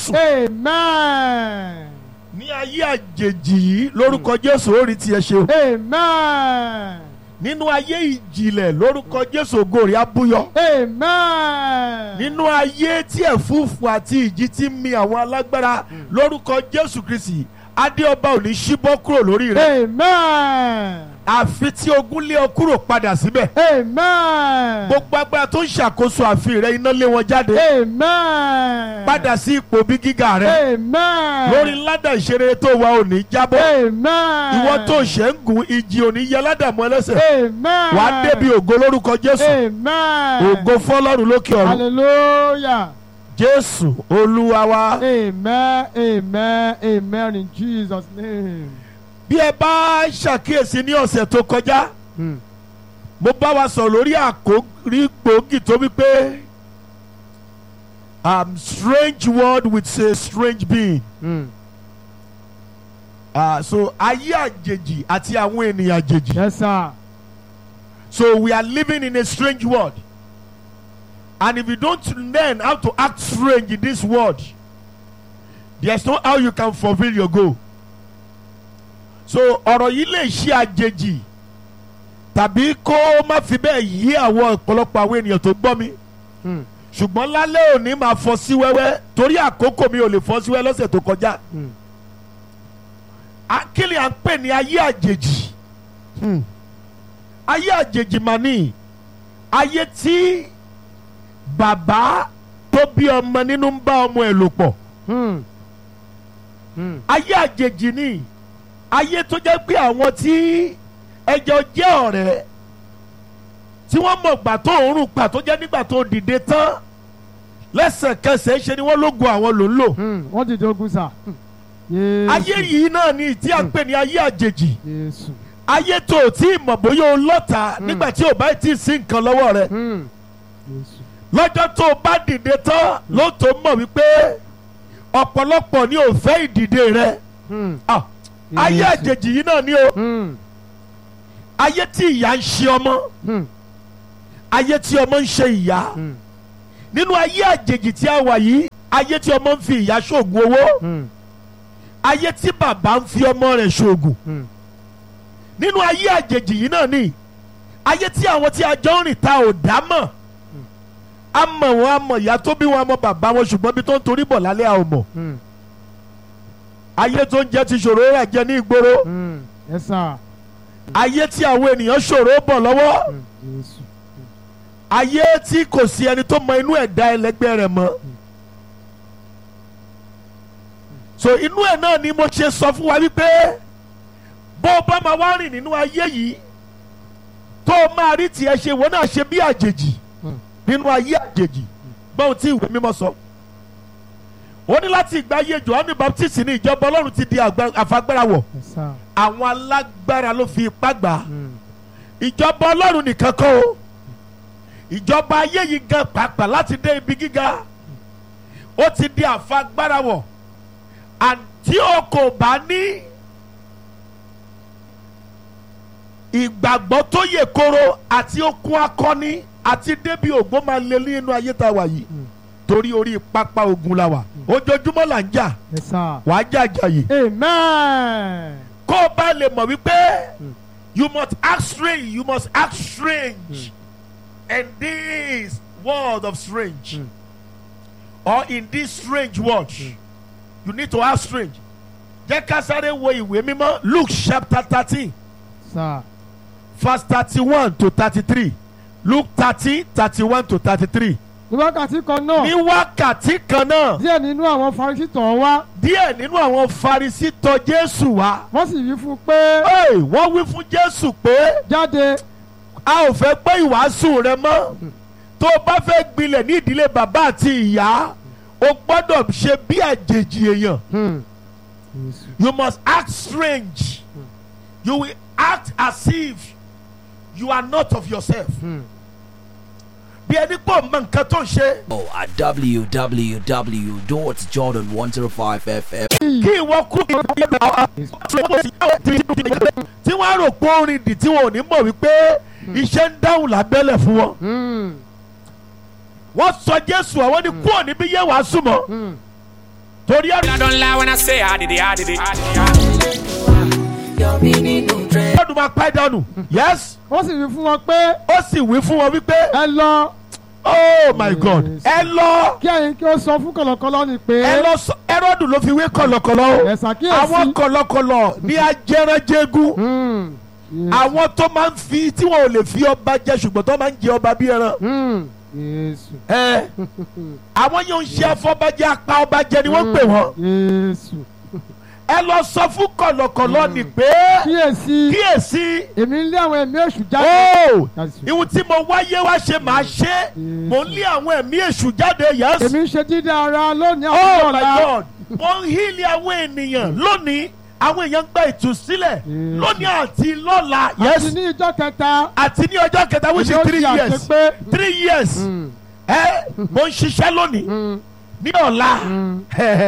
jésù Amen. ní ayé àjèjì yìí lórúkọ jésù ó rí tiẹ̀ ṣe o Amen. nínú ayé ìjìnlẹ̀ lórúkọ jésù ògo rẹ̀ á búyọ Amen. nínú ayé tí ẹ̀fúùfù àti ìjì ti ń mi àwọn alágbára lórúkọ jésù kristi adéọba ò ní ṣíbọ́ kúrò lórí rẹ̀ Amen. àfi tí ogun lé ọ kúrò padà síbẹ̀ Amen. gbogbo agbára tó ń ṣàkóso ààfin rẹ iná lé wọn jáde Amen. padà sí ipò bí gíga rẹ Amen. lórí ládà ìṣeré tó wà ò ní jábọ́ Amen. ìwọ tó ṣe ń gun ìjì ò ní yẹ ládàmú ẹlẹ́sẹ̀ Amen. wàá débi ògo lórúkọ jésù Amen. ògo fọlọ́run lókè ọ̀run Hallelujah. jésù olúwa wa. Amen. Amen. Amen. In Jesus' name. bí ẹ bá ṣàkíyèsí ní ọ̀sẹ̀ tó kọjá Hmm. mo bá wa sọ̀rọ̀ lórí àkórí gbòógì tó wípé um, strange word with a strange being Hmm. uh, so ayé àjèjì àti àwọn ènìyàn àjèjì Yes, sir. so we are living in a strange world and if you don't learn how to act strange in this world there's no how you can fulfil your goal so ọ̀rọ̀ yìí lè ṣe àjèjì tàbí kó má fi bẹ́ẹ̀ yí àwọn ọ̀pọ̀lọpọ̀ àwọn ènìyàn tó gbọ́ mi Hmm. ṣùgbọ́n lálẹ́ òní máa fọ́ sí wẹ́wẹ́ torí àkókò mi ò lè fọ́ sí wẹ́wẹ́ lọ́sẹ̀ tó kọjá Hmm. akílì à ń pè ní ayé àjèjì Hmm. ayé àjèjì mà ní ayé tí bàbá tó bí ọmọ nínú ń bá ọmọ ẹ̀ lò pọ̀ Hmm. Hmm. ayé àjèjì ní ayé tó jẹ́ pé àwọn tí ẹjọ́ jẹ́ ọ̀rẹ́ tí wọ́n mọ̀ gbà tó òórùn pa tó jẹ́ nígbà tó dìde tán lẹ́sẹ̀kẹsẹ̀ ṣe ni wọ́n lógun àwọn ló ń lò Hmm. Wọ́n ti dogun sà. Yéésù. ayé yìí náà ni tí à ń pè ní ayé àjèjì Yéésù. ayé tó o tí ì mọ̀ bóyá o lọ́ta nígbà tí o bá tí ì sí nǹkan lọ́wọ́ rẹ Hmm. Yéésù. lọ́jọ́ tó o bá dìde tán ló tó mọ̀ wípé ọ̀pọ̀lọpọ̀ ni ò fẹ́ ìdìde rẹ Hmm. Ah, ayé Yéésù. àjèjì yìí náà ni o Hmm. ayé tí ìyá ń ṣe ọmọ Hmm. ayé tí ọmọ ń ṣe ìyá Hmm. nínú ayé àjèjì tí a wà yìí ayé tí ọmọ ń fi ìyá ṣoògùn owó Hmm. ayé tí bàbá ń fi ọmọ rẹ̀ ṣoògùn Hmm. nínú ayé àjèjì yìí náà ni ayé tí àwọn tí a jọ ń rìn ta ò dá mọ̀ a mọ̀ wọn a mọ̀ ìyá tó bí wọn a mọ̀ bàbá wọn ṣùgbọ́n bí tó ń torí bọ̀ lálẹ́ a ò mọ̀ Hmm. ayé tó ń jẹ́ ti ṣòro rà jẹ ní ìgboro Hmm. Yes, sir. ayé tí àwọn ènìyàn ṣòro bọ̀ lọ́wọ́ Hmm. Yéésù. ayé tí kò sí ẹni tó mọ inú ẹ̀dá ẹlẹgbẹ́ rẹ̀ mọ́ so inú ẹ̀ náà ni mo ṣe sọ fún wa wípé bó o bá máa wá rìn nínú ayé yìí tó o máa rí tiẹ̀ ṣe wọ́n náà ṣe bí àjèjì Hmm. nínú ayé àjèjì gbọ́n tí ìwé mímọ́ sọ ó ní láti ìgbà ayé Jòhánù Baptist ní ìjọba Ọlọ́run ti di àgbà- àfagbára wọ̀ Yes, sir. àwọn alágbára ló fi ipá gbà á Hmm. ìjọba ọlọ́run nìkan kọ́ o ìjọba ayé yìí gan pàápàá láti dé ibi gíga ó ti di àfagbára wọ̀ àti o kò bá ní ìgbàgbọ́ tó yè koro àti okun akọni àti débi ògbó máa lé nínú ayé tá a wà yìí Mm. torí orí pápá ogun la wà ojoojúmọ́ là ń jà Yes, sir. wàá jà jàyè Amen. kó o bá lè mọ̀ wípé Mm. you must act strange you must act strange in this world of strange Mm. or in this strange world you need to act strange jẹ́ ká sáré wo ìwé mímọ́ Luke chapter thirteen Sir. verse thirty-one to thirty-three Luke thirteen thirty-one to thirty-three Ní wákàtí kan ní náà, wákàtí kan náà díẹ̀ nínú àwọn Farisí tọ̀ ọ́ wá, díẹ̀ nínú àwọn Farisí tọ̀ Jésù wá wọ́n sì wí fún un pé Hey, wọ́n wí fún Jésù pé. jáde. a ò fẹ́ gbọ́ ìwàásù rẹ mọ́ tó o bá fẹ́ gbilẹ̀ ní ìdílé bàbá àti ìyá o gbọ́dọ̀ ṣe bí àjèjì èèyàn Hmm. Yéésù. you must act strange you will act as if you are not of yourself Hmm. bí ẹni pọ̀ mọ nǹkan tó ń ṣe Oh, at www.jordan105fm. kí ìwọ kú tí wọ́n á rò pé orin dì tí wọn ò ní mọ̀ wípé iṣẹ́ ń dáhùn lábẹ́lẹ̀ fún wọn Hmm. wọ́n sọ Jésù àwọn ní kúrò níbí yẹ wàásù mọ́. Hmm. torí I ẹ̀rọ don't lie when I say I did it, I did it. I did it. ọdún máa pẹ́ dànù yes ó sì wí fún wọn pé ó sì wí fún wọn wípé ẹ lọ oh my god ẹ lọ kí ẹ̀yin kí ó sọ fún kọ̀lọ̀kọ̀lọ̀ ni pé ẹ lọ sọ ẹrọdù ló fi wé kọ̀lọ̀kọ̀lọ̀ o ẹ ṣàkíyèsí. àwọn kọ̀lọ̀kọ̀lọ̀ ní ajẹranjẹgun Hmm, Jésù. àwọn tó máa ń fi tí wọn ò lè fi ọba jẹ ṣùgbọ́n tó máa ń jẹ ọba bí ẹran Hmm, Jésù. ẹ àwọn yóò ń ṣe afọbajẹ apá ọba jẹ ni wọ́n ń pè wọ́n Jésù. ẹ lọ sọ fún kọ̀lọ̀kọ̀lọ̀ ni pé kíyèsí kíyèsí èmi ń lé àwọn ẹ̀mí èṣù jáde. ó Jésù. ìhun tí mo wáyé wá ṣe máa ṣe mò ń lé àwọn ẹ̀mí èṣù jáde yẹn èmi ń ṣe dídá ara lónìí oh àwọn my ọ̀la. god wọ́n ń hílì àwọn ènìyàn lónìí àwọn èèyàn ń gba ìtúsílẹ̀ Yes. lónìí àti lọ́la àti yes ní ìjọ kẹta. àti ní ọjọ́ kẹta which is èmi ó three ṣe years àṣepé. three years Hmm, ẹ mo ń ṣiṣẹ́ lónìí hmm, ní ọ̀la hmm,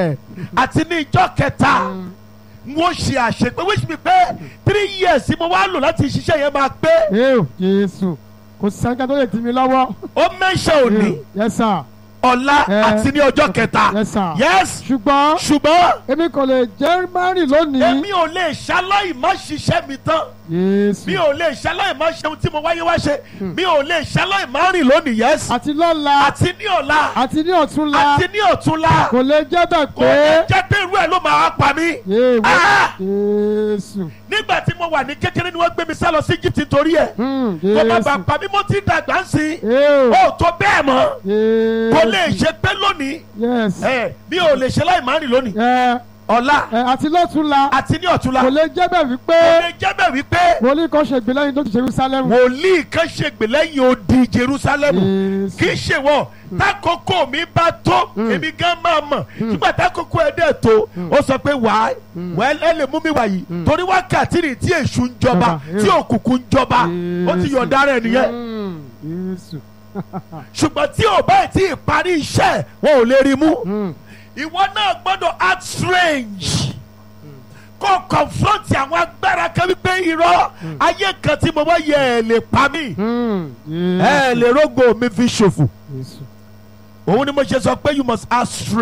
àti ní ìjọ kẹta wọ́n ṣe àṣepé which mean pé three years tí mo wá lò láti ṣiṣẹ́ yẹn máa pé Eo, Jésù kò sẹ́ńkà tó lè tì mí lọ́wọ́. ó mẹ́ṣẹ̀ òní Eo, Yes sir. ọ̀la Eh. àti ní ọjọ́ kẹta Yes sir. yes ṣùgbọ́n ṣùgbọ́n èmi kò lè jẹ́ márìn lónìí. èmi ò lè ṣaláì má ṣiṣẹ́ mi tán Jésù. mi ò lè ṣaláì má ṣe ohun tí mo wáyé wá ṣe mi ò lè ṣaláì má rìn lónìí yes àti lọ́la àti ní ọ̀la àti ní ọ̀túnla àti ní ọ̀túnla kò lè jẹ́ bẹ́ẹ̀ kò ní pé. jẹ́ pé irú ẹ̀ ló máa wá pa mí. Yéèwé Ah! Jésù. nígbà tí mo wà ní kékeré ni wọ́n gbé mi sá lọ sí Egypt nítorí ẹ̀ Hmm, tó bá bá Jésù. pa mí mo ti dàgbà ń sìn Eo, ó tó bẹ́ẹ̀ mọ́ Jésù. kò lè ṣe pé lónìí Yes. ẹ mi ò lè ṣe láì má rìn lónìí Ẹ ọ̀la ẹ àti lọ́túnla àti ní ọ̀túnla kò lè jẹ́ bẹ́ẹ̀ wípé kò lè jẹ́ bẹ́ẹ̀ wípé wòlíì kan ṣègbè lẹ́yìn tó ti Jerusalem. wòlíì kan ṣègbè lẹ́yìn odi Jerusalem Jésù. kì í ṣe wọ́n takoko mi bá tó èmi gan máa mọ̀ nígbà takoko ẹ̀ dẹ̀ tó ó sọ pé wàá wẹ́ẹ́ ẹ lè mú mi wàyí torí wákàtí ni tí èṣù ń jọba Jọba, tí òkùnkùn ń jọba ó ti yọ̀ǹda rẹ̀ nìyẹn Hmm, Jésù. ṣùgbọ́n tí ò báyìí tí ì parí iṣẹ́ wọn ò lè rí mú Hmm, ìwọ náà gbọ́dọ̀ act strange kó confront àwọn agbára kan wípé irọ́ ayé kan tí mo bá yẹ ẹ̀ lè pa mí hmm, ẹ̀ lè rógbò mi fi ṣòfò Jésù. òun ni mo ṣe sọ pé you must act strange.